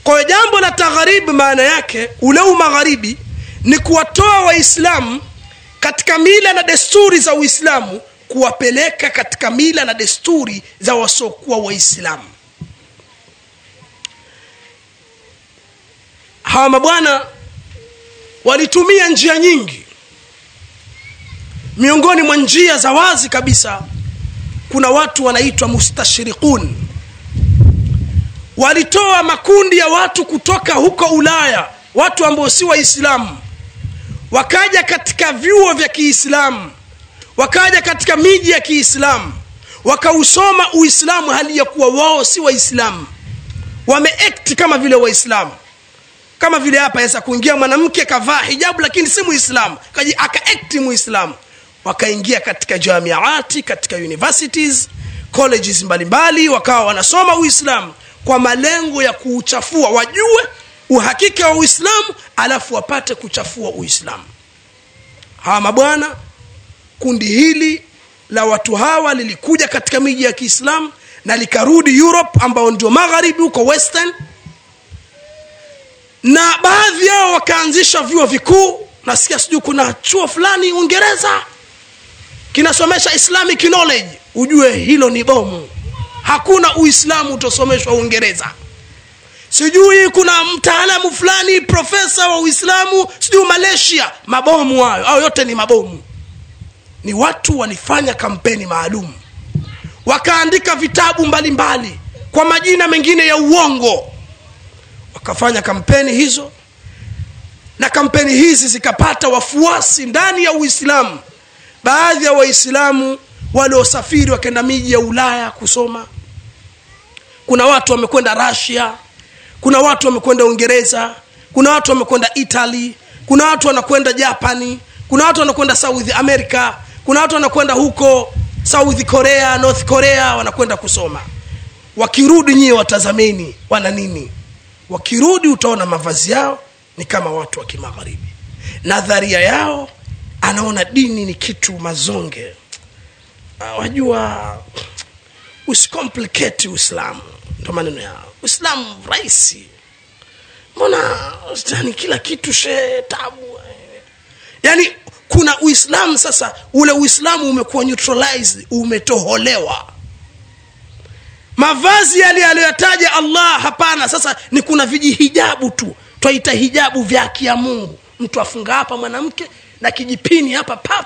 kwa hiyo jambo la tagharibi maana yake ule umagharibi ni kuwatoa waislamu katika mila na desturi za uislamu kuwapeleka katika mila na desturi za wasiokuwa waislamu hawa mabwana walitumia njia nyingi miongoni mwa njia za wazi kabisa kuna watu wanaitwa mustashriqun walitoa makundi ya watu kutoka huko ulaya watu ambao si waislamu wakaja katika vyuo vya kiislamu wakaja katika miji ya kiislamu wakausoma uislamu hali ya kuwa wao si waislamu wameekti kama vile waislamu kama vile hapa aweza kuingia mwanamke kavaa hijabu lakini si muislamu kaji akaekti muislamu wakaingia katika jamiati katika universities colleges mbalimbali wakawa wanasoma uislamu kwa malengo ya kuuchafua wajue uhakika wa uislamu alafu wapate kuchafua uislamu hawa mabwana kundi hili la watu hawa lilikuja katika miji ya kiislamu na likarudi europe ambao ndio magharibi huko western na baadhi yao wakaanzisha vyuo vikuu nasikia sijui kuna chuo fulani uingereza kinasomesha islamic knowledge ujue hilo ni bomu hakuna uislamu utosomeshwa uingereza sijui kuna mtaalamu fulani profesa wa uislamu sijui malaysia mabomu hayo au yote ni mabomu ni watu walifanya kampeni maalum wakaandika vitabu mbalimbali mbali, kwa majina mengine ya uongo wakafanya kampeni hizo na kampeni hizi zikapata wafuasi ndani ya uislamu baadhi ya waislamu waliosafiri wakaenda miji ya ulaya kusoma kuna watu wamekwenda rasia kuna watu wamekwenda uingereza kuna watu wamekwenda italy kuna watu wanakwenda japani kuna watu wanakwenda south america kuna watu wanakwenda huko south korea north korea wanakwenda kusoma wakirudi nyie watazameni wana nini wakirudi utaona mavazi yao ni kama watu wa kimagharibi nadharia yao anaona dini ni kitu mazonge uh, wajua usicomplicate uislamu ndo maneno yao uislamu rahisi mbona yani kila kitu she tabu yani kuna uislamu sasa ule uislamu umekuwa neutralized umetoholewa mavazi yale aliyoyataja allah hapana sasa ni kuna vijihijabu tu twaita hijabu vya haki ya mungu mtu afunga hapa mwanamke na kijipini hapa pap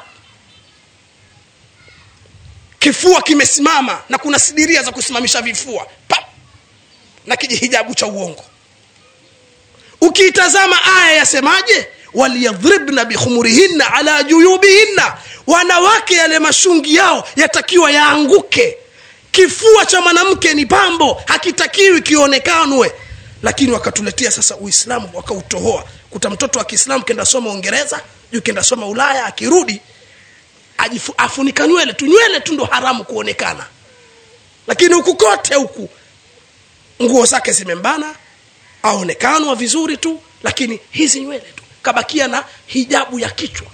kifua kimesimama na kuna sidiria za kusimamisha vifua pap na kijihijabu cha uongo ukiitazama aya yasemaje waliyadhribna bikhumurihinna ala juyubihinna wanawake yale mashungi yao yatakiwa yaanguke kifua cha mwanamke ni pambo hakitakiwi kionekanwe lakini wakatuletea sasa uislamu wakautohoa kuta mtoto wa kiislamu kenda soma uingereza juu kenda soma ulaya akirudi ajifu, afunika nywele tu nywele tu ndo haramu kuonekana lakini huku kote huku nguo zake zimembana aonekanwa vizuri tu lakini hizi nywele tu kabakia na hijabu ya kichwa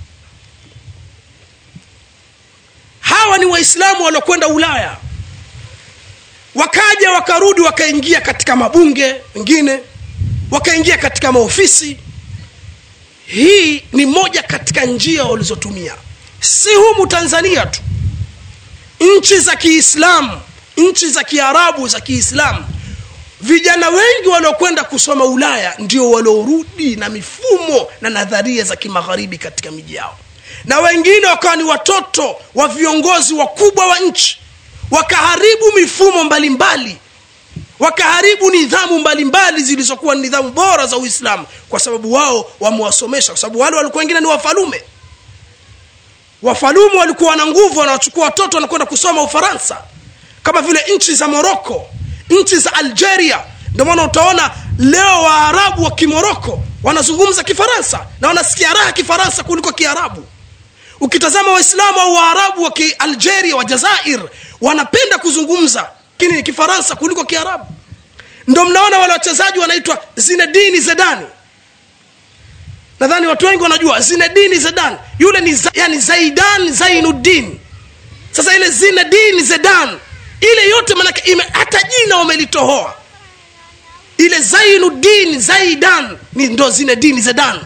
hawa ni waislamu waliokwenda ulaya wakaja wakarudi wakaingia katika mabunge wengine wakaingia katika maofisi hii ni moja katika njia walizotumia si humu tanzania tu nchi za kiislamu nchi za kiarabu za kiislamu vijana wengi waliokwenda kusoma ulaya ndio waliorudi na mifumo na nadharia za kimagharibi katika miji yao na wengine wakawa ni watoto wa viongozi wakubwa wa nchi wakaharibu mifumo mbalimbali mbali. wakaharibu nidhamu mbalimbali zilizokuwa nidhamu bora za uislamu kwa sababu wao wamewasomesha kwa sababu wale walikuwa wengine ni wafalume wafalume walikuwa na nguvu wanawachukua watoto wanakwenda kusoma ufaransa kama vile nchi za moroko nchi za algeria ndio maana utaona leo waarabu wa kimoroko wanazungumza kifaransa na wanasikia raha kifaransa kuliko kiarabu ukitazama waislamu au waarabu wa kialgeria wa jazair wanapenda kuzungumza kini kifaransa kuliko kiarabu ndo mnaona wale wachezaji wanaitwa zinedini zedani nadhani watu wengi wanajua zinedini zedan yule ni za, yani zaidan zainuddin sasa ile zinedini zedan ile yote manake hata jina wamelitohoa ile zainuddin zaidan ni ndo zile dini zedan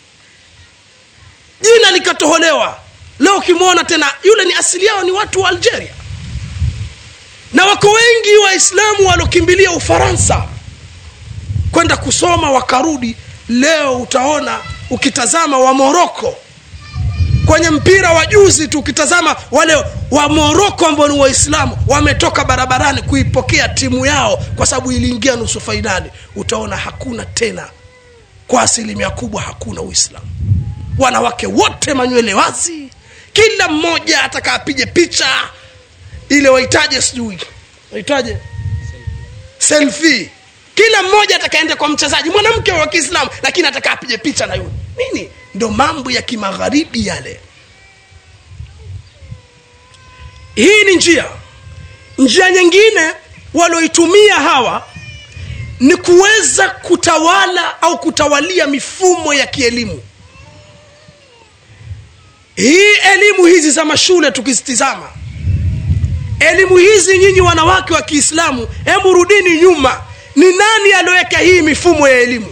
jina likatoholewa leo ukimwona tena yule ni asili yao ni watu wa algeria na wako wengi waislamu waliokimbilia ufaransa kwenda kusoma wakarudi leo utaona ukitazama wa moroko kwenye mpira wa juzi tu ukitazama wale wa moroko ambao ni waislamu wametoka barabarani kuipokea timu yao kwa sababu iliingia nusu fainali utaona hakuna tena kwa asilimia kubwa hakuna uislamu wanawake wote manywele wazi kila mmoja ataka apige picha ile waitaje sijui waitaje selfie kila mmoja atakaenda kwa mchezaji mwanamke wa kiislamu lakini ataka apige picha na yule nini ndo mambo ya kimagharibi yale hii ni njia njia nyingine walioitumia hawa ni kuweza kutawala au kutawalia mifumo ya kielimu hii elimu hizi za mashule tukizitizama elimu hizi nyinyi wanawake wa kiislamu hebu rudini nyuma ni nani alioweka hii mifumo ya elimu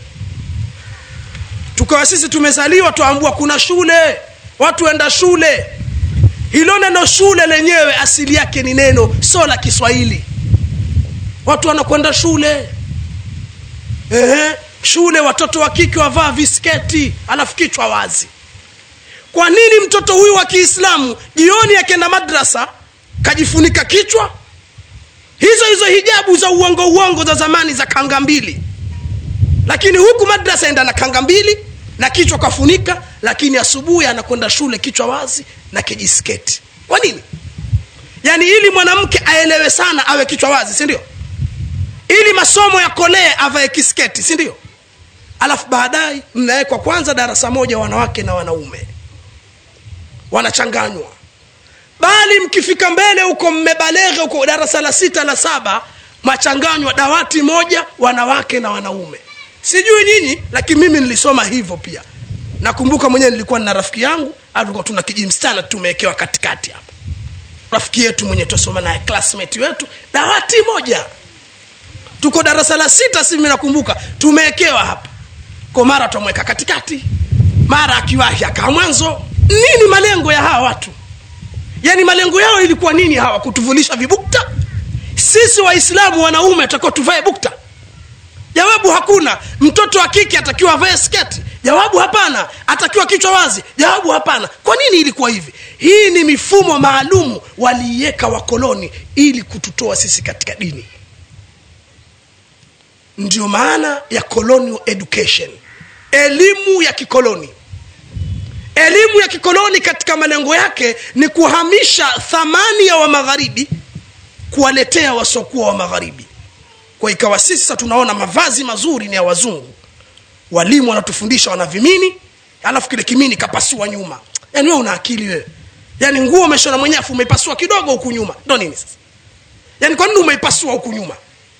tukawa sisi tumezaliwa twaambua kuna shule watu enda shule hilo neno shule lenyewe asili yake ni neno sio la kiswahili watu wanakwenda shule Ehe, shule watoto wa kike wavaa visketi alafu kichwa wazi kwa nini mtoto huyu wa kiislamu jioni akienda madrasa kajifunika kichwa hizo hizo hijabu za uongo uongo za zamani za kanga mbili lakini huku madrasa enda na kanga mbili na kichwa kafunika lakini asubuhi anakwenda shule kichwa wazi na kijisketi kwa nini yaani ili mwanamke aelewe sana awe kichwa wazi si ndio ili masomo yakolee avae kisketi si ndio alafu baadaye mnawekwa kwanza darasa moja wanawake na wanaume wanachanganywa bali mkifika mbele huko mmebaleghe huko darasa la sita la saba machanganywa dawati moja wanawake na wanaume sijui nyinyi lakini mimi nilisoma hivyo pia nakumbuka mwenyewe nilikuwa na rafiki yangu alikuwa tuna kijimstana tumewekewa katikati hapa rafiki yetu mwenye tusoma naye classmate wetu dawati moja tuko darasa la sita si mimi nakumbuka tumewekewa hapa kwa mara twamweka katikati mara akiwahi akaa mwanzo nini malengo ya hawa watu yaani malengo yao ilikuwa nini hawa kutuvulisha vibukta sisi waislamu wanaume tutakiwa tuvae bukta jawabu hakuna mtoto wa kike atakiwa avae sketi jawabu hapana atakiwa kichwa wazi jawabu hapana kwa nini ilikuwa hivi hii ni mifumo maalumu waliiweka wakoloni ili kututoa sisi katika dini ndio maana ya colonial education elimu ya kikoloni elimu ya kikoloni katika malengo yake ni kuhamisha thamani ya wamagharibi kuwaletea wasiokuwa wa magharibi kwa ikawa sisi sasa tunaona mavazi mazuri ni ya wazungu walimu wanatufundisha wana vimini alafu kile kimini kapasua nyuma yaani wewe una akili wewe yaani nguo umeshona mwenyewe afu umeipasua kidogo huku nyuma ndo nini sasa yaani kwa nini umeipasua huku nyuma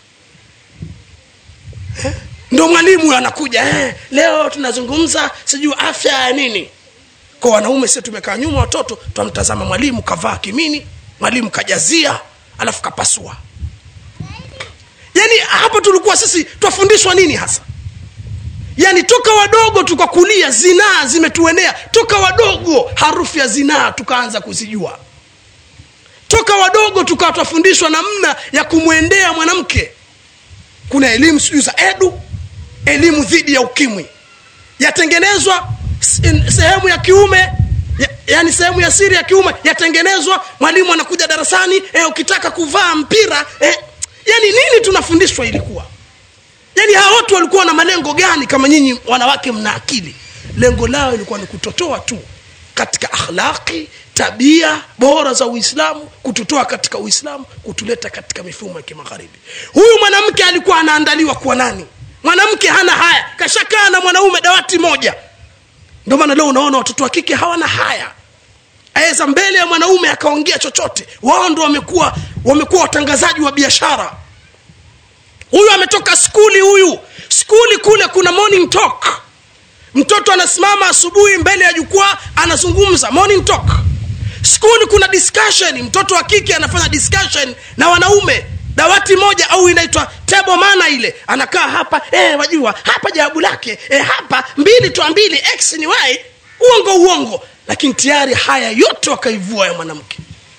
eh? ndo mwalimu anakuja eh, leo tunazungumza sijui afya ya nini kwa wanaume sisi tumekaa nyuma watoto twamtazama mwalimu kavaa kimini mwalimu kajazia alafu kapasua yaani hapo tulikuwa sisi twafundishwa nini hasa yaani toka wadogo tukakulia zinaa zimetuenea toka wadogo harufu ya zinaa tukaanza kuzijua toka wadogo tukawa twafundishwa namna ya kumwendea mwanamke kuna elimu sijui za edu elimu dhidi ya ukimwi yatengenezwa sehemu ya kiume ya, yani sehemu ya siri ya kiume yatengenezwa mwalimu anakuja darasani eh, ukitaka kuvaa mpira eh, yani nini tunafundishwa ilikuwa yani hawa watu walikuwa na malengo gani kama nyinyi wanawake mna akili lengo lao ilikuwa ni kutotoa tu katika akhlaqi tabia bora za uislamu kututoa katika uislamu kutuleta katika mifumo ya kimagharibi huyu mwanamke alikuwa anaandaliwa kuwa nani mwanamke hana haya kashakaa na mwanaume dawati moja ndio maana leo unaona watoto wa kike hawana haya aweza mbele ya mwanaume akaongea chochote wao ndo wamekuwa wamekuwa watangazaji wa biashara huyu ametoka skuli huyu skuli kule kuna morning talk mtoto anasimama asubuhi mbele ya jukwaa anazungumza morning talk skuli kuna discussion mtoto wa kike anafanya discussion na wanaume dawati moja au inaitwa table mana ile anakaa hapa eh, wajua hapa jawabu lake eh, hapa mbili toa mbili x ni y uongo uongo lakini tayari haya yote wakaivua ya mwanamke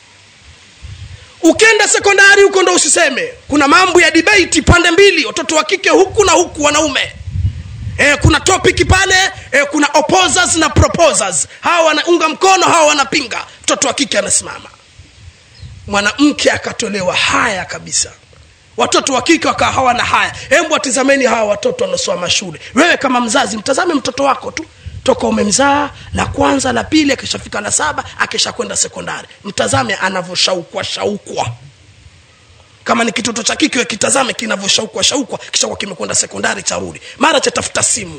ukenda sekondari huko ndo usiseme kuna mambo ya debate pande mbili watoto wa kike huku na huku wanaume e, kuna topic pale e, kuna opposers na proposers hawa wanaunga mkono hawa wanapinga mtoto wa kike anasimama mwanamke akatolewa haya kabisa watoto wa kike wakawa hawana haya hebu watizameni hawa watoto wanaosoma shule wewe kama mzazi mtazame mtoto wako tu toka umemzaa la kwanza la pili akishafika la saba akishakwenda sekondari mtazame anavyoshaukwa shaukwa kama ni kitoto cha kike we kitazame kinavyoshaukwa shaukwa kishakuwa kimekwenda sekondari charudi mara chatafuta simu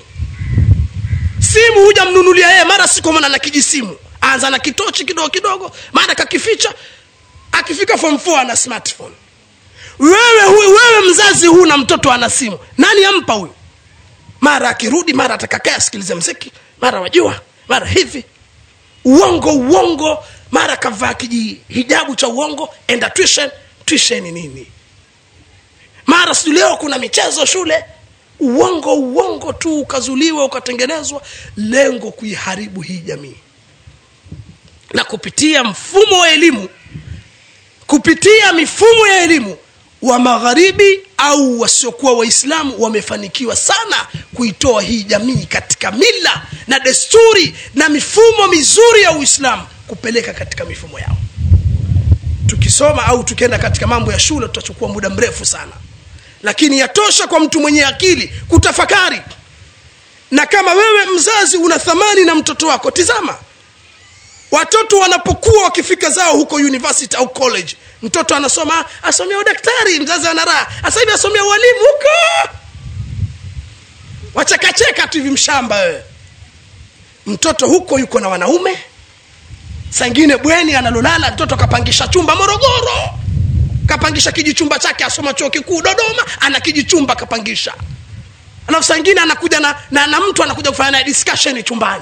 simu huja mnunulia yeye mara sikomana na kijisimu anza na kitochi kidogo kidogo mara kakificha akifika form 4 ana smartphone wewe huyu wewe mzazi huna mtoto ana simu nani ampa huyu mara akirudi mara atakakaa asikilize mziki mara wajua mara hivi uongo uongo mara kavaa kijihijabu cha uongo enda tuition tuition nini mara sijui leo kuna michezo shule uongo uongo tu ukazuliwa ukatengenezwa lengo kuiharibu hii jamii na kupitia mfumo wa elimu kupitia mifumo ya elimu wa magharibi au wasiokuwa waislamu wamefanikiwa sana kuitoa hii jamii katika mila na desturi na mifumo mizuri ya uislamu kupeleka katika mifumo yao tukisoma au tukienda katika mambo ya shule tutachukua muda mrefu sana lakini yatosha kwa mtu mwenye akili kutafakari na kama wewe mzazi una thamani na mtoto wako tizama watoto wanapokuwa wakifika zao huko university au college mtoto anasoma asomea udaktari mzazi ana raha sasa hivi asomea ualimu huko wachekacheka tu hivi mshamba wewe mtoto huko yuko na wanaume sangine bweni analolala mtoto kapangisha chumba morogoro kapangisha kijichumba chake asoma chuo kikuu dodoma ana kijichumba kapangisha alafu sangine anakuja na, na, na mtu anakuja kufanya naye discussion chumbani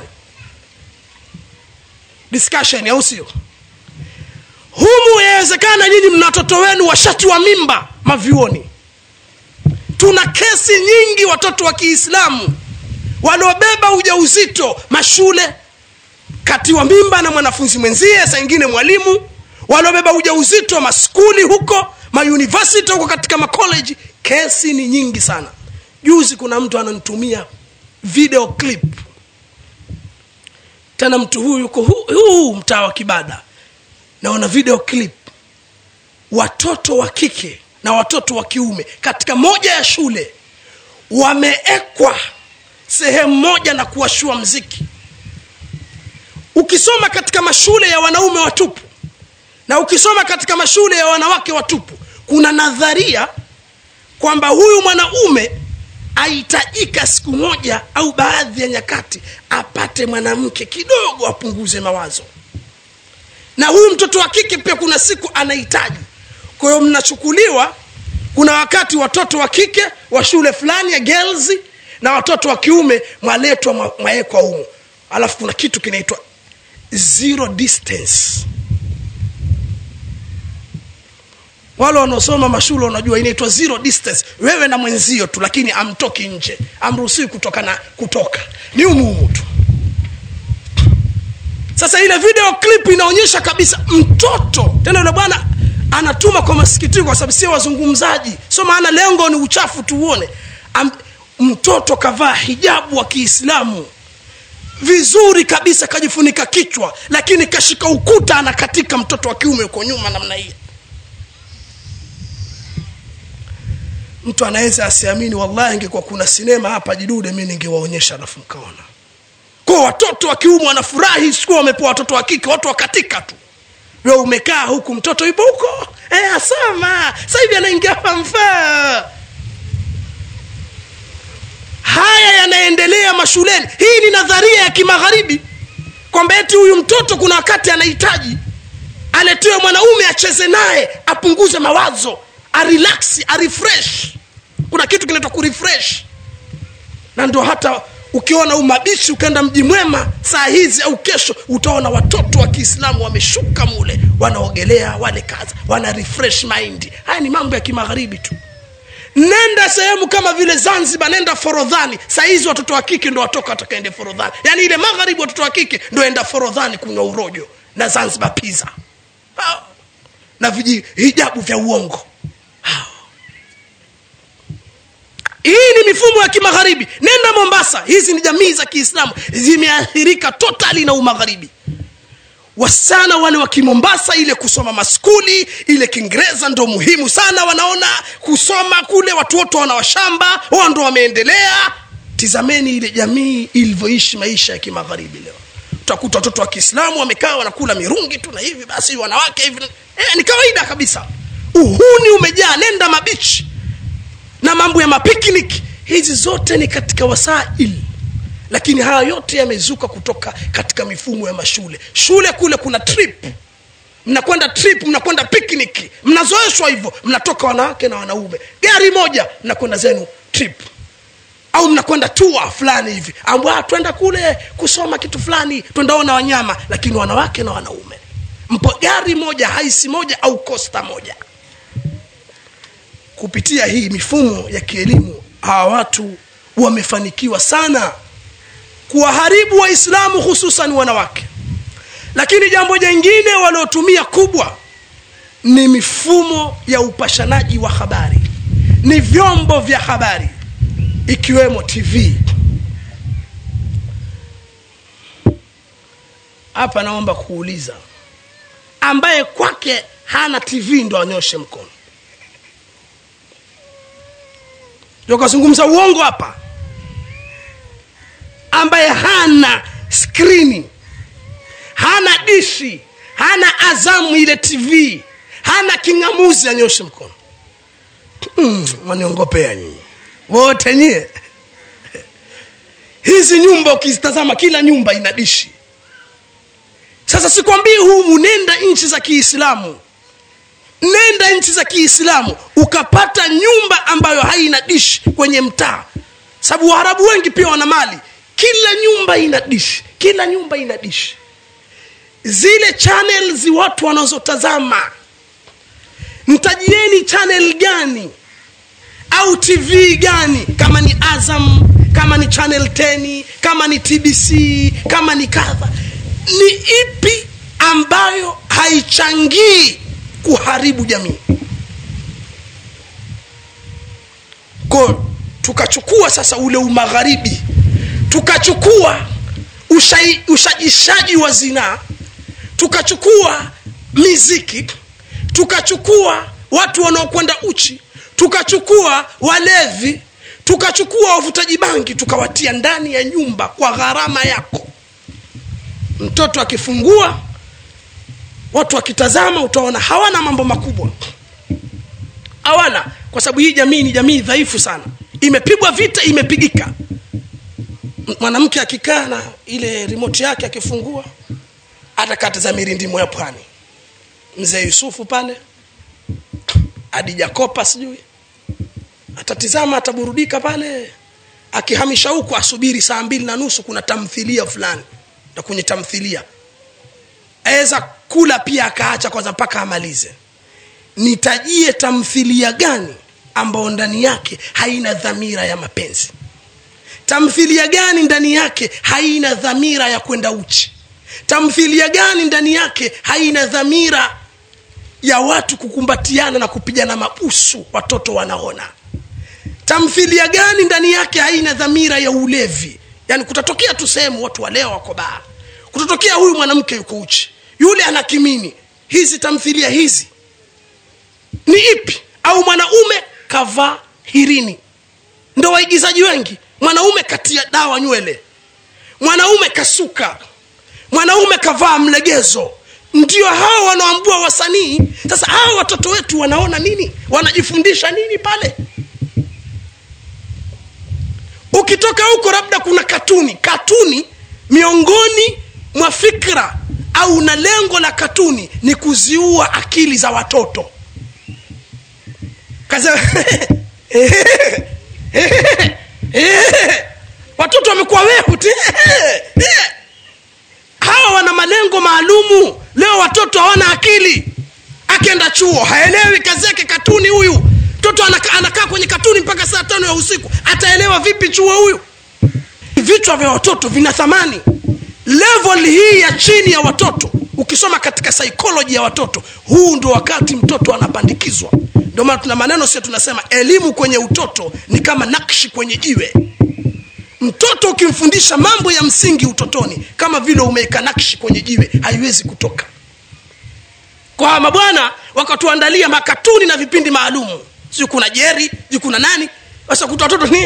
discussion au sio humu yawezekana nyinyi mna watoto wenu washati wa mimba mavyuoni tuna kesi nyingi watoto wa kiislamu waliobeba ujauzito mashule katiwa mimba na mwanafunzi mwenzie saa ingine mwalimu waliobeba ujauzito maskuli huko mauniversity huko katika macollege kesi ni nyingi sana juzi kuna mtu ananitumia video clip tena mtu huyu yuko huu, huu mtaa wa kibada naona video clip watoto wa kike na watoto wa kiume katika moja ya shule wameekwa sehemu moja na kuwashua mziki ukisoma katika mashule ya wanaume watupu na ukisoma katika mashule ya wanawake watupu kuna nadharia kwamba huyu mwanaume ahitajika siku moja au baadhi ya nyakati apate mwanamke kidogo apunguze mawazo na huyu mtoto wa kike pia kuna siku anahitaji kwa hiyo mnachukuliwa kuna wakati watoto wa kike wa shule fulani ya girls na watoto wa kiume mwaletwa mwawekwa humu alafu kuna kitu kinaitwa zero distance wale wanaosoma mashule wanajua inaitwa zero distance wewe na mwenzio tu lakini amtoki nje amruhusiwi kutoka na kutoka ni umuhumu tu sasa ile video clip inaonyesha kabisa mtoto tena yule bwana anatuma kwa masikitiko kwa sababu sio wazungumzaji sio maana lengo ni uchafu tuuone Am, mtoto kavaa hijabu wa kiislamu vizuri kabisa kajifunika kichwa lakini kashika ukuta anakatika mtoto wa kiume uko nyuma namna hii mtu anaweza asiamini wallahi ingekuwa kuna sinema hapa jidude mi ningewaonyesha alafu mkaona kwa watoto wa kiume wanafurahi sikuwa wamepewa watoto wa kike watu wakatika tu we umekaa huku mtoto yupo huko e, asoma sasa hivi anaingia famfaa haya yanaendelea mashuleni hii ni nadharia ya kimagharibi kwamba eti huyu mtoto kuna wakati anahitaji aletewe mwanaume acheze naye apunguze mawazo arelaksi arefresh kuna kitu kinaitwa kurefresh na ndio hata ukiona umabishi ukaenda mji mwema saa hizi au kesho utaona watoto wa kiislamu wameshuka mule wanaogelea wale kaza wana refresh mind haya ni mambo ya kimagharibi tu nenda sehemu kama vile zanzibar nenda forodhani saa hizi watoto wa kike ndo watoka watakaende forodhani yaani ile magharibi watoto wa kike ndo enda forodhani kunywa urojo na zanzibar pizza Hao. na viji hijabu vya uongo Hao. hii ni mifumo ya kimagharibi nenda mombasa hizi ni jamii za kiislamu zimeathirika totali na umagharibi wasichana wale wa kimombasa ile kusoma maskuli ile kiingereza ndo muhimu sana wanaona kusoma kule watu wote wana washamba wao ndo wameendelea tizameni ile jamii ilivyoishi maisha ya kimagharibi leo utakuta watoto wa kiislamu wamekaa wanakula mirungi tu na hivi basi wanawake hivi eh, ni kawaida kabisa uhuni umejaa nenda mabichi na mambo ya mapiknik hizi zote ni katika wasail lakini haya yote yamezuka kutoka katika mifumo ya mashule shule kule kuna trip mnakwenda trip mnakwenda picnic mnazoeshwa hivyo mnatoka wanawake na wanaume gari moja mnakwenda zenu trip au mnakwenda tua fulani hivi ambwa twenda kule kusoma kitu fulani twendaona wanyama lakini wanawake na wanaume mpo gari moja haisi moja au kosta moja kupitia hii mifumo ya kielimu hawa watu wamefanikiwa sana kuwaharibu waislamu hususan wanawake lakini jambo jingine waliotumia kubwa ni mifumo ya upashanaji wa habari ni vyombo vya habari ikiwemo tv hapa naomba kuuliza ambaye kwake hana tv ndo anyoshe mkono kazungumza uongo hapa ambaye hana skrini hana dishi hana azamu ile tv hana king'amuzi anyoshe mkono mm, waniongopea nyinyi wote nyie hizi nyumba ukizitazama kila nyumba ina dishi sasa sikwambii humu nenda nchi za kiislamu nenda nchi za kiislamu ukapata nyumba ambayo haina dishi kwenye mtaa sababu waarabu wengi pia wana mali kila nyumba ina dishi kila nyumba ina dishi zile channels watu wanazotazama mtajieni channel gani au tv gani kama ni azam kama ni channel 10 kama ni tbc kama ni kadha ni ipi ambayo haichangii kuharibu jamii ko tukachukua sasa ule umagharibi tukachukua ushai, ushajishaji wa zinaa tukachukua miziki tukachukua watu wanaokwenda uchi tukachukua walevi tukachukua wavutaji bangi tukawatia ndani ya nyumba kwa gharama yako mtoto akifungua watu wakitazama utaona hawana mambo makubwa hawana kwa sababu hii jamii ni jamii dhaifu sana imepigwa vita imepigika mwanamke akikaa na ile remote yake akifungua atakata za mirindimo ya pwani mzee yusufu pale adija kopa sijui atatizama ataburudika pale akihamisha huku asubiri saa mbili na nusu kuna tamthilia fulani na kwenye tamthilia aweza kula pia akaacha kwanza mpaka amalize nitajie tamthilia gani ambayo ndani yake haina dhamira ya mapenzi tamthilia gani ndani yake haina dhamira ya kwenda uchi tamthilia gani ndani yake haina dhamira ya watu kukumbatiana na kupigana mabusu watoto wanaona tamthilia gani ndani yake haina dhamira ya ulevi yaani kutatokea tu sehemu watu waleo wako baa kutatokea huyu mwanamke yuko uchi yule ana kimini hizi tamthilia hizi ni ipi au mwanaume kavaa hirini ndo waigizaji wengi mwanaume katia dawa nywele mwanaume kasuka mwanaume kavaa mlegezo ndio hao wanaambua wasanii sasa hawa watoto wetu wanaona nini wanajifundisha nini pale ukitoka huko labda kuna katuni katuni miongoni mwa fikra au na lengo la katuni ni kuziua akili za watoto Kaza, watoto wamekuwa chuo haelewi kazi yake katuni huyu mtoto anakaa anaka kwenye katuni mpaka saa tano ya usiku ataelewa vipi chuo huyu vichwa vya watoto vina thamani level hii ya chini ya watoto ukisoma katika saikoloji ya watoto huu ndo wakati mtoto anapandikizwa ndio maana tuna maneno sio tunasema elimu kwenye utoto ni kama nakshi kwenye jiwe mtoto ukimfundisha mambo ya msingi utotoni kama vile umeweka nakshi kwenye jiwe haiwezi kutoka kwa mabwana wakatuandalia makatuni na vipindi maalumu siu kuna jeri siu kuna nani sasa kuta watoto ni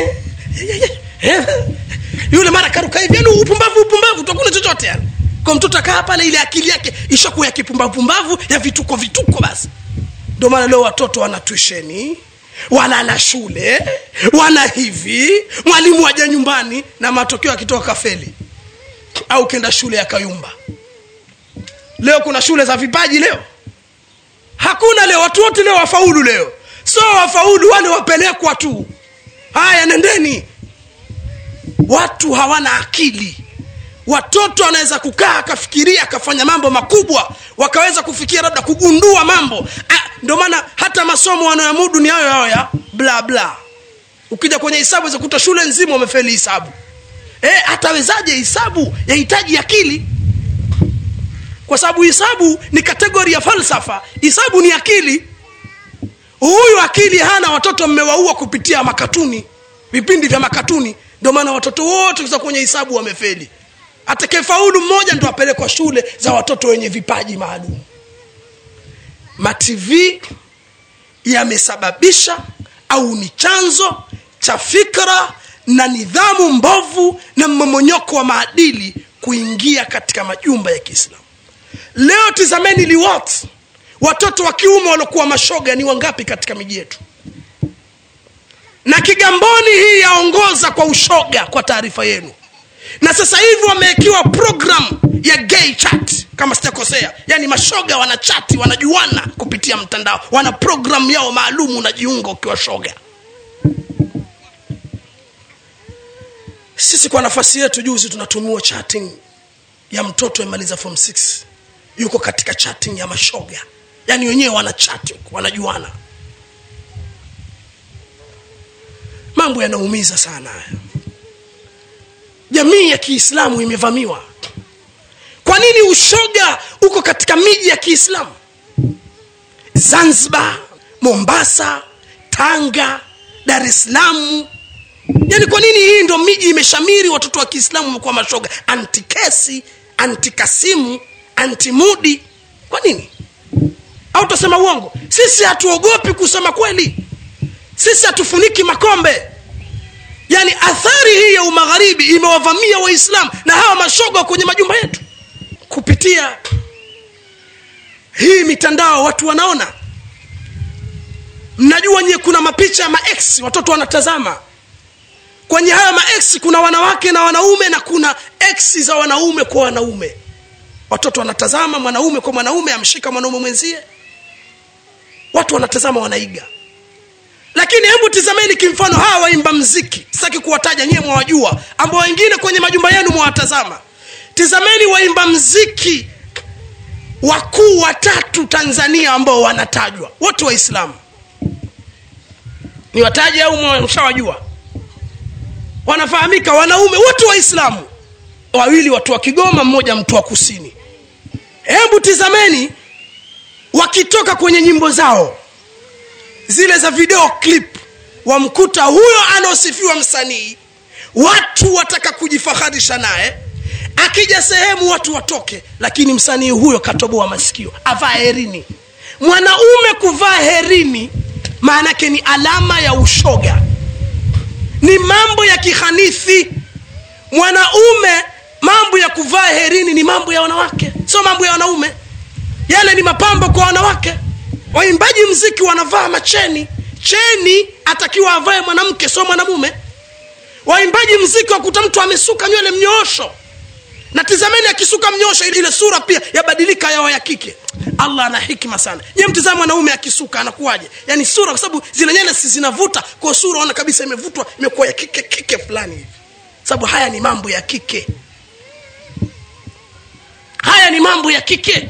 yule mara karuka hivi yani upumbavu upumbavu tu hakuna chochote yani kwa mtoto akaa pale ile akili yake ishakuwa ya kipumbavupumbavu ya vituko vituko basi ndio maana leo watoto wana tusheni walala shule wana hivi mwalimu waja nyumbani na matokeo akitoka kafeli au kenda shule ya kayumba leo kuna shule za vipaji leo hakuna leo watu wote leo wafaulu leo so wafaulu wale wapelekwa tu haya nendeni watu hawana akili watoto wanaweza kukaa akafikiria akafanya mambo makubwa wakaweza kufikia labda kugundua mambo ndio maana hata masomo wanayomudu ni hayo hayo ya bla bla ukija kwenye hisabu zakuta shule nzima wamefeli hisabu e, atawezaje hisabu yahitaji akili kwa sababu hisabu ni kategori ya falsafa hisabu ni akili huyu akili hana watoto mmewaua kupitia makatuni vipindi vya makatuni ndio maana watoto wote za kwenye hisabu wamefeli atakayefaulu mmoja ndo apelekwa shule za watoto wenye vipaji maalum matv yamesababisha au ni chanzo cha fikra na nidhamu mbovu na mmomonyoko wa maadili kuingia katika majumba ya kiislamu leo tizameni liwat watoto wa kiume waliokuwa mashoga ni wangapi katika miji yetu na kigamboni hii yaongoza kwa ushoga kwa taarifa yenu na sasa hivi wamewekiwa program ya gay chat kama sijakosea yaani mashoga wanachati wanajuana kupitia mtandao wana program yao maalum unajiunga ukiwa shoga sisi kwa nafasi yetu juzi tunatumiwa chatting ya mtoto amemaliza form 6 yuko katika chatting ya mashoga yaani wenyewe wana chat wanajuana mambo yanaumiza sana haya jamii ya kiislamu imevamiwa kwa nini ushoga uko katika miji ya kiislamu zanzibar mombasa tanga dar es salaam yaani kwa nini hii ndo miji imeshamiri watoto wa kiislamu wamekuwa mashoga antikesi antikasimu antimudi kwa nini au tutasema uongo sisi hatuogopi kusema kweli sisi hatufuniki makombe yaani athari hii ya umagharibi imewavamia waislamu na hawa mashoga kwenye majumba yetu kupitia hii mitandao watu wanaona mnajua nyie kuna mapicha ya maex watoto wanatazama kwenye haya maex kuna wanawake na wanaume na kuna ex za wanaume kwa wanaume watoto wanatazama mwanaume kwa mwanaume amshika mwanaume mwenzie watu wanatazama wanaiga lakini hebu tizameni kimfano hawa waimba mziki sitaki kuwataja nyie mwawajua ambao wengine kwenye majumba yenu mwawatazama tizameni waimba mziki wakuu watatu tanzania ambao wanatajwa wote waislamu ni wataje au mshawajua wanafahamika wanaume wote waislamu wawili watu wa kigoma mmoja mtu wa kusini hebu tizameni wakitoka kwenye nyimbo zao zile za video clip wamkuta huyo anaosifiwa msanii watu wataka kujifaharisha naye akija sehemu watu watoke lakini msanii huyo katoboa masikio avaa herini mwanaume kuvaa herini maanake ni alama ya ushoga ni mambo ya kihanithi mwanaume mambo ya kuvaa herini ni mambo ya wanawake sio mambo ya wanaume yale ni mapambo kwa wanawake waimbaji mziki wanavaa macheni cheni atakiwa avae mwanamke sio mwanamume waimbaji mziki wakuta mtu amesuka nywele mnyoosho na tizameni akisuka mnyosho ile sura pia yabadilika yawa ya kike allah ana hikma sana je mtizama mwanaume akisuka anakuwaje yaani sura kwa sababu zile nywele si zinavuta kwa sura ona kabisa imevutwa imekuwa ya kike kike fulani hivi sababu haya ni mambo ya kike haya ni mambo ya kike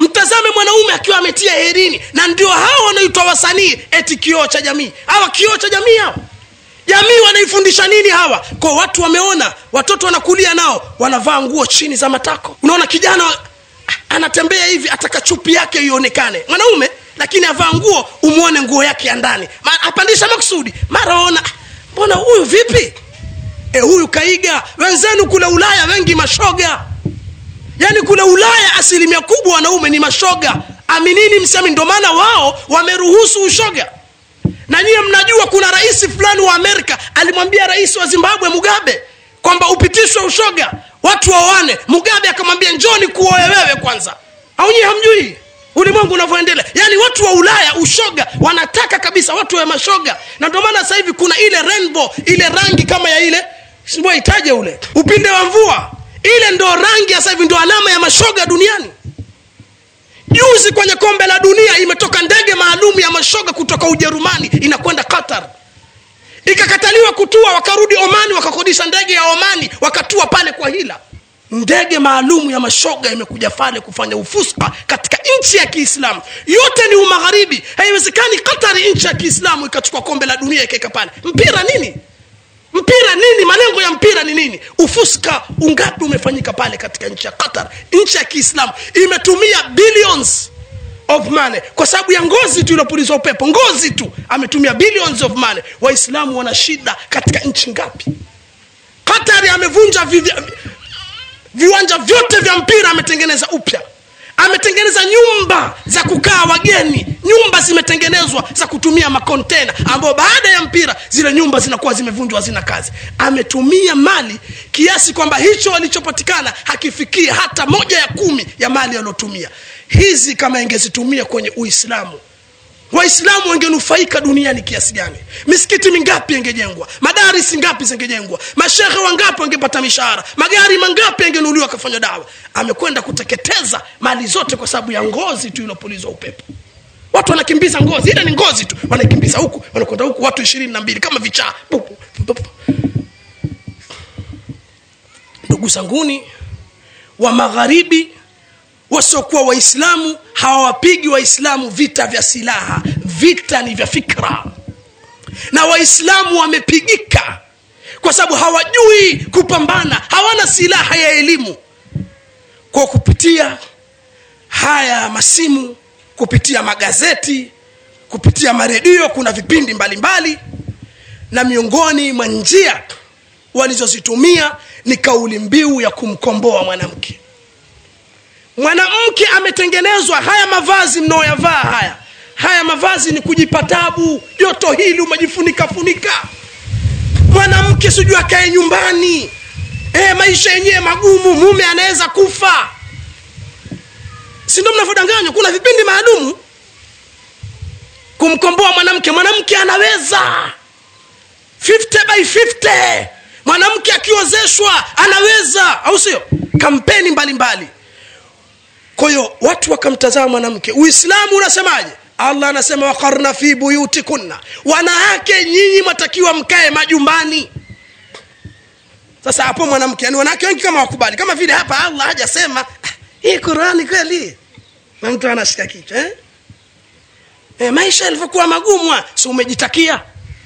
mtazame mwanaume akiwa ametia herini na ndio hao wanaitwa wasanii eti kioo cha jamii hawa kioo cha jamii hawa jamii wanaifundisha nini hawa kwa watu wameona watoto wanakulia nao wanavaa nguo chini za matako unaona kijana wa- anatembea hivi ataka chupi yake ionekane mwanaume lakini avaa nguo umwone nguo yake ya ndani Ma- apandisha makusudi mara waona "Ah, mbona huyu vipi e, huyu kaiga wenzenu kule ulaya wengi mashoga yaani kule ulaya asilimia kubwa wanaume ni mashoga aminini msemi ndio maana wao wameruhusu ushoga na nyiye mnajua kuna rais fulani wa amerika alimwambia rais wa zimbabwe mugabe kwamba upitishwe ushoga watu waoane mugabe akamwambia njoni kuoe wewe kwanza au nyie hamjui ulimwengu unavyoendelea yaani watu wa ulaya ushoga wanataka kabisa watu wa mashoga na ndio maana sasa hivi kuna ile rainbow ile rangi kama ya ile siwaitaje ule upinde wa mvua ile ndo rangi ya sasa hivi ndo alama ya mashoga duniani juzi kwenye kombe la dunia imetoka ndege maalum ya mashoga kutoka ujerumani inakwenda qatar ikakataliwa kutua wakarudi omani wakakodisha ndege ya omani wakatua pale kwa hila ndege maalum ya mashoga imekuja pale kufanya ufuska katika nchi ya kiislamu yote ni umagharibi haiwezekani qatari nchi ya kiislamu ikachukua kombe la dunia ikaeka pale mpira nini mpira nini malengo ya mpira ni nini ufuska ungapi umefanyika pale katika nchi ya qatar nchi ya kiislamu imetumia billions of money kwa sababu ya ngozi tu iliyopulizwa upepo ngozi tu ametumia billions of money waislamu wana shida katika nchi ngapi qatari amevunja vi, vi, viwanja vyote vya mpira ametengeneza upya ametengeneza nyumba za kukaa wageni nyumba zimetengenezwa za kutumia makontena ambayo baada ya mpira zile nyumba zinakuwa zimevunjwa hazina kazi ametumia mali kiasi kwamba hicho alichopatikana hakifikii hata moja ya kumi ya mali aliyotumia hizi kama ingezitumia kwenye uislamu waislamu wangenufaika duniani kiasi gani misikiti mingapi ingejengwa madarisi ngapi zingejengwa mashehe wangapi wangepata mishahara magari mangapi yangenunuliwa akafanywa dawa amekwenda kuteketeza mali zote kwa sababu ya ngozi tu ilopulizwa upepo watu wanakimbiza ngozi ile ni ngozi tu wanaikimbiza huku wanakwenda huku watu ishirini na mbili kama vichaa Bu- bu- bu- bu. ndugu zanguni wa magharibi wasiokuwa waislamu hawawapigi waislamu vita vya silaha vita ni vya fikra na waislamu wamepigika kwa sababu hawajui kupambana hawana silaha ya elimu kwa kupitia haya masimu kupitia magazeti kupitia maredio kuna vipindi mbalimbali mbali, na miongoni mwa njia walizozitumia ni kauli mbiu ya kumkomboa mwanamke mwanamke ametengenezwa haya mavazi mnaoyavaa haya haya mavazi ni kujipa tabu joto hili umejifunika funika mwanamke sijui akae nyumbani e, maisha yenyewe magumu mume anaweza kufa si ndio mnavyodanganywa kuna vipindi maalumu kumkomboa mwanamke mwanamke anaweza 50 by 50 mwanamke akiozeshwa anaweza au sio kampeni mbalimbali mbali kwa hiyo watu wakamtazama mwanamke uislamu unasemaje allah anasema wakarna fi buyutikunna wanawake nyinyi mwatakiwa mkae majumbani sasa hapo mwanamke yani wanawake wengi kama wakubali kama vile hapa allah hajasema "Ah, hii qurani kweli na mtu anashika kichwa eh? e, maisha yalivyokuwa magumu ah, si umejitakia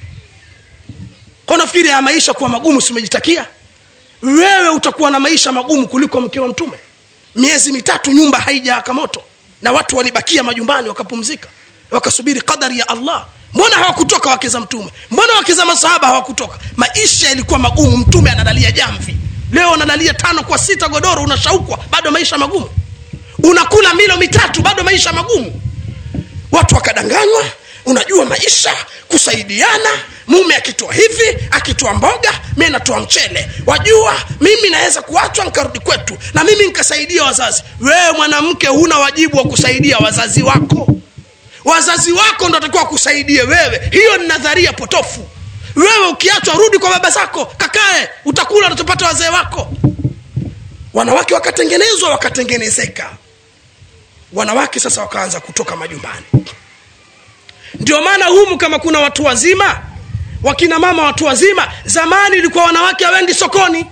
kwa nafikiri ya maisha kuwa magumu si umejitakia wewe utakuwa na maisha magumu kuliko mke wa mtume miezi mitatu nyumba haijaaka moto na watu walibakia majumbani wakapumzika wakasubiri qadari ya allah mbona hawakutoka wake za mtume mbona wake za masahaba hawakutoka maisha yalikuwa magumu mtume analalia jamvi leo analalia tano kwa sita godoro unashaukwa bado maisha magumu unakula milo mitatu bado maisha magumu watu wakadanganywa unajua maisha kusaidiana mume akitoa hivi akitoa mboga mi natoa mchele wajua mimi naweza kuachwa nkarudi kwetu na mimi nkasaidia wazazi wewe mwanamke huna wajibu wa kusaidia wazazi wako wazazi wako ndo atakiwa kusaidie wewe hiyo ni nadharia potofu wewe ukiachwa rudi kwa baba zako kakae utakula unachopata wazee wako wanawake wakatengenezwa wakatengenezeka wanawake sasa wakaanza kutoka majumbani ndio maana humu kama kuna watu wazima wakina mama watu wazima zamani ilikuwa wanawake hawendi sokoni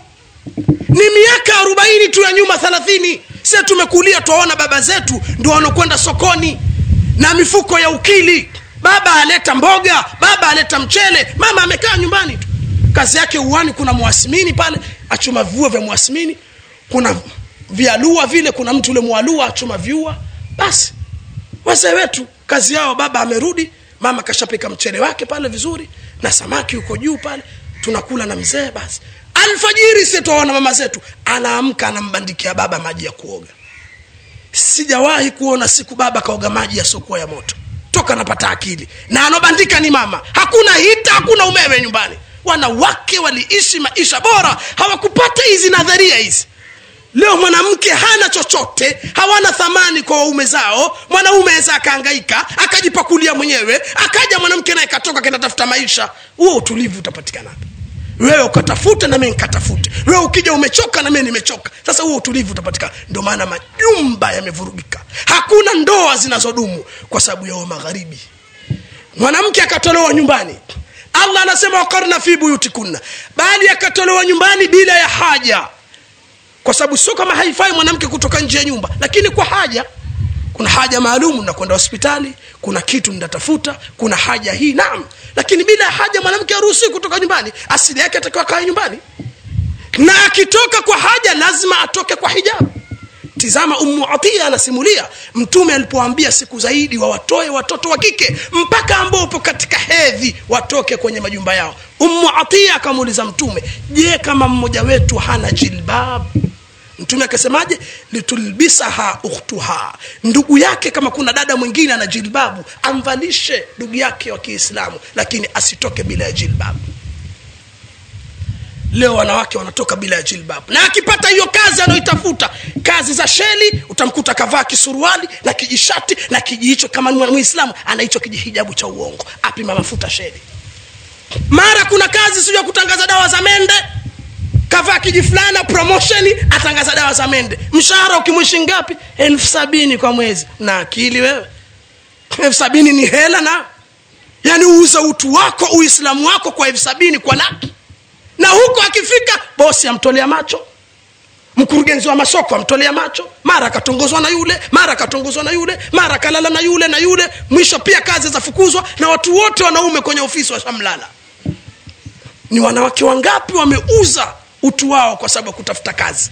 ni miaka arobaini tu ya nyuma thelathini sie tumekulia twaona baba zetu ndio wanakwenda sokoni na mifuko ya ukili baba aleta mboga baba aleta mchele mama amekaa nyumbani tu kazi yake uwani kuna mwasimini pale achuma viua vya mwasimini kuna vialua vile kuna mtu ule mwalua achuma viua basi wazee wetu kazi yao baba amerudi mama kashapika mchele wake pale vizuri na samaki uko juu pale tunakula na mzee basi alfajiri sitwaona mama zetu anaamka anambandikia baba maji ya kuoga sijawahi kuona siku baba kaoga maji yasiokuwa ya moto toka napata akili na anobandika ni mama hakuna hita hakuna umeme nyumbani wanawake waliishi maisha bora hawakupata hizi nadharia hizi leo mwanamke hana chochote hawana thamani kwa waume zao mwanaume aweza akaangaika akajipakulia mwenyewe akaja mwanamke naye katoka kenda tafuta maisha huo utulivu utapatikana wewe ukatafute na mimi nikatafute wewe ukija umechoka na mimi nimechoka sasa huo utulivu utapatikana ndio maana majumba yamevurugika hakuna ndoa zinazodumu kwa sababu ya magharibi mwanamke akatolewa nyumbani allah anasema wakarna fi buyutikunna bali akatolewa nyumbani bila ya haja kwa sababu sio kama haifai mwanamke kutoka nje ya nyumba lakini kwa haja kuna haja maalum nakwenda hospitali kuna kitu nitatafuta kuna haja hii naam lakini bila haja mwanamke haruhusi kutoka nyumbani asili yake atakiwa kae nyumbani na akitoka kwa haja lazima atoke kwa hijabu tizama ummu atia anasimulia mtume alipoambia siku zaidi wawatoe watoto wa kike mpaka ambao upo katika hedhi watoke kwenye majumba yao ummu atia akamuuliza mtume je kama mmoja wetu hana jilbab mtume akasemaje litulbisaha ukhtuha ndugu yake kama kuna dada mwingine ana jilbabu amvalishe ndugu yake wa kiislamu lakini asitoke bila ya jilbabu leo wanawake wanatoka bila ya jilbabu na akipata hiyo kazi anayoitafuta kazi za sheli utamkuta kavaa kisuruali na kijishati na kijihicho kama ni mwislamu ana hicho kijihijabu cha uongo apima mafuta sheli mara kuna kazi sio ya kutangaza dawa za mende kavaa kiji fulana promosheni atangaza dawa za mende mshahara ukimwishi ngapi elfu sabini kwa mwezi na akili wewe elfu sabini ni hela na yaani uuze utu wako uislamu wako kwa elfu sabini kwa laki na huko akifika bosi amtolea macho mkurugenzi wa masoko amtolea macho mara akatongozwa na yule mara akatongozwa na yule mara akalala na yule na yule mwisho pia kazi zafukuzwa na watu wote wanaume kwenye ofisi washamlala ni wanawake wangapi wameuza utu wao kwa sababu ya kutafuta kazi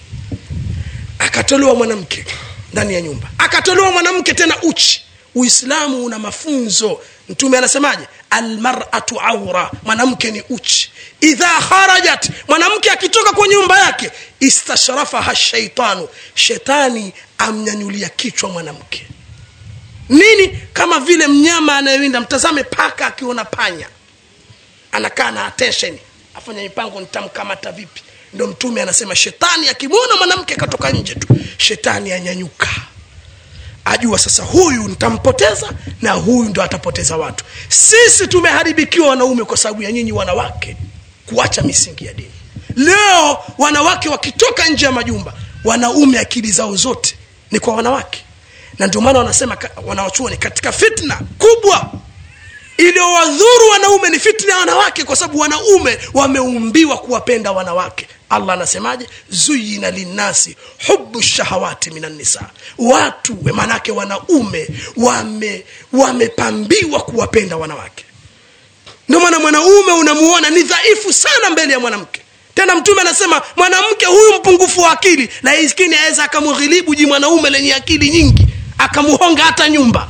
akatolewa mwanamke ndani ya nyumba akatolewa mwanamke tena uchi uislamu una mafunzo mtume anasemaje almaratu aura mwanamke ni uchi idha kharajat mwanamke akitoka kwa nyumba yake istashrafaha shaitanu shetani amnyanyulia kichwa mwanamke nini kama vile mnyama anayewinda mtazame paka akiona panya anakaa na attention afanya mipango nitamkamata vipi ndo mtume anasema shetani akimwona mwanamke akatoka nje tu shetani anyanyuka ajua sasa huyu nitampoteza na huyu ndo atapoteza watu sisi tumeharibikiwa wanaume kwa sababu ya nyinyi wanawake kuacha misingi ya dini leo wanawake wakitoka nje ya majumba wanaume akili zao zote ni kwa wanawake na ndio maana wanasema wanawachuoni katika fitna kubwa iliyowadhuru wanaume ni fitna ya wanawake kwa sababu wanaume wameumbiwa kuwapenda wanawake allah anasemaje zuyina linnasi hubu shahawati minan nisa watu maanake wanaume wame wamepambiwa kuwapenda wanawake ndio maana mwanaume unamuona ni dhaifu sana mbele ya mwanamke tena mtume anasema mwanamke huyu mpungufu wa akili lakini aweza akamghilibu ji mwanaume lenye akili nyingi akamuhonga hata nyumba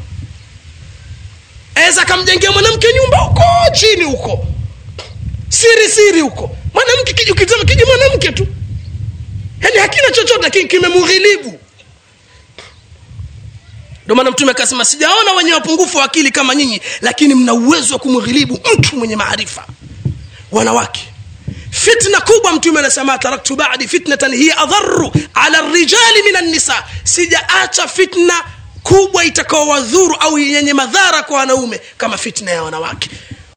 aweza akamjengea mwanamke nyumba huko chini huko siri siri huko mwanamke ukitazama kiji mwanamke tu yaani hakina chochote lakini kimemghilibu ndio maana mtume akasema sijaona wenye wapungufu wa akili kama nyinyi lakini mna uwezo wa kumghilibu mtu mwenye maarifa wanawake fitna kubwa mtume anasema taraktu badi fitnatan hiya adharu ala rijali min annisa sijaacha fitna kubwa itakaowadhuru au yenye madhara kwa wanaume kama fitna ya wanawake